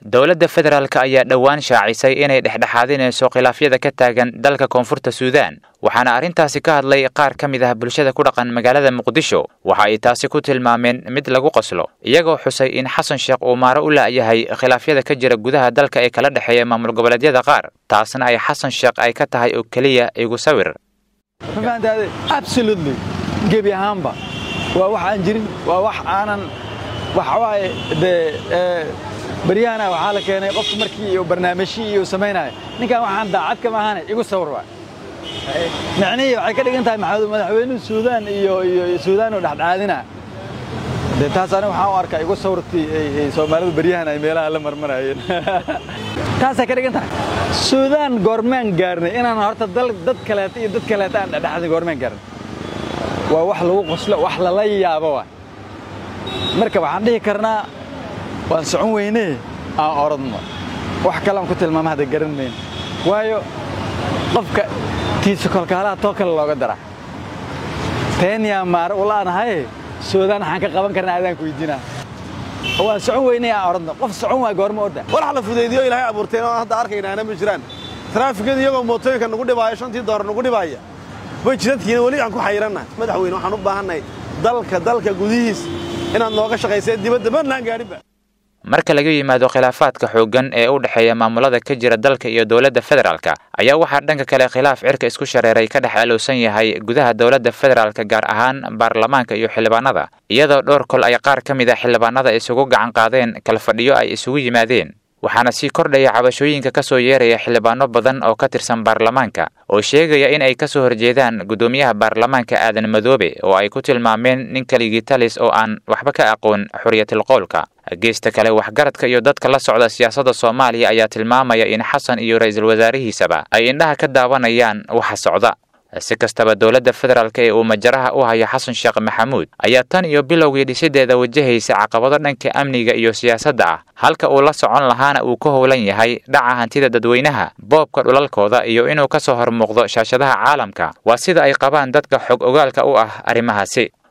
dowladda federaalk ayaa dhowaan shaacisay inay dhexdhexaadinayso khilaafyada ka taagan dalka koonfurta suudaan waxaana arrintaasi ka hadlay qaar ka mid ah bulshada ku dhaqan magaalada muqdisho waxa ay taasi ku tilmaameen mid lagu qoslo iyagoo xusay in xasan sheekh uu maaro u la'yahay khilaafyada ka jira gudaha dalka ee kala dhexeeya maamul goboleedyada qaar taasna ay xasan sheekh ay ka tahay oo keliya igu sawir absolutely gebi ahaanba waa wax aan jirin waa wax aanan waxawaaye dee baryahana waxaa la keenay qofka markii barnaamijyii iyo samaynayo ninkan waxaan daacad kama ahane igu sawir waa micnihii waxay ka dhigan tahay madaxweynuhu suudaan iyo iyo suudaan oo dhexdhexaadina dee taas aniga waxaan u arkaa igu sawirtii soomaalidu baryahan ay meelaha la marmarayeen taasay ka dhigan tahay suudaan goormaan gaarnay inaan horta dad kaleeta iyo dad kaleeta aan dhexdhexaadin goormaan gaarnay waa wax lagu qoslo wax lala yaabo waa marka waxaan dhihi karnaa waan socon weynee aan orodno wax kale aan ku tilmaama hadda garan mayno waayo qofka tiisa kolkaalaha too kale looga dara teenyaa maare ulaanahaye suudaan waxaan ka qaban karnaa adaan ku weydiinaa waan socon weynee aan orodno qof socon waa goorma orda walax la fudaydiyo ilaahay abuurteen oo hadda arkaynaana ma jiraan taraafikada iyagoo mootooyinka nagu dhibaaya shantii doolar nagu dhibaaya way jidadkiina weli aan ku xayirannahay madaxweyne waxaan u baahannahay dalka dalka gudihiis inaad nooga shaqaysee dibadda marnaan gaadhinba marka laga yimaado khilaafaadka xooggan ee u dhexeeya maamulada ka jira dalka iyo dowladda federaalk ayaa waxaa dhanka kale khilaaf cirka isku shareeray ka dhex alowsan yahay gudaha dowladda federaalk gaar ahaan baarlamaanka iyo xildhibaanada iyadoo dhowr kol ay qaar ka mid a xildhibaanada isugu gacan qaadeen kala fadhiyo ay isugu yimaadeen waxaana sii kordhaya cabashooyinka ka soo yeeraya xildhibaano badan oo ka tirsan baarlamaanka oo sheegaya in ay ka soo horjeedaan guddoomiyaha baarlamaanka aadan madoobe oo ay ku tilmaameen nin keligii talis oo aan waxba ka aqoon xorriyatilqowlka geesta kale waxgaradka iyo dadka la socda siyaasadda soomaaliya ayaa tilmaamaya in xasan iyo ra'iisul wasaarihiisaba ay indhaha ka daawanayaan waxa socda si kastaba dowladda federaalk ee uu majaraha u hayo xasan sheekh maxamuud ayaa tan iyo bilowgii dhisideeda wajahaysa caqabado dhanka amniga iyo siyaasadda ah halka uu la socon lahaana uu ka howlan yahay dhaca hantida dadweynaha boobka dhulalkooda iyo inuu ka soo hormuuqdo shaashadaha caalamka waa sida ay qabaan dadka xog ogaalka u ah arrimahaasi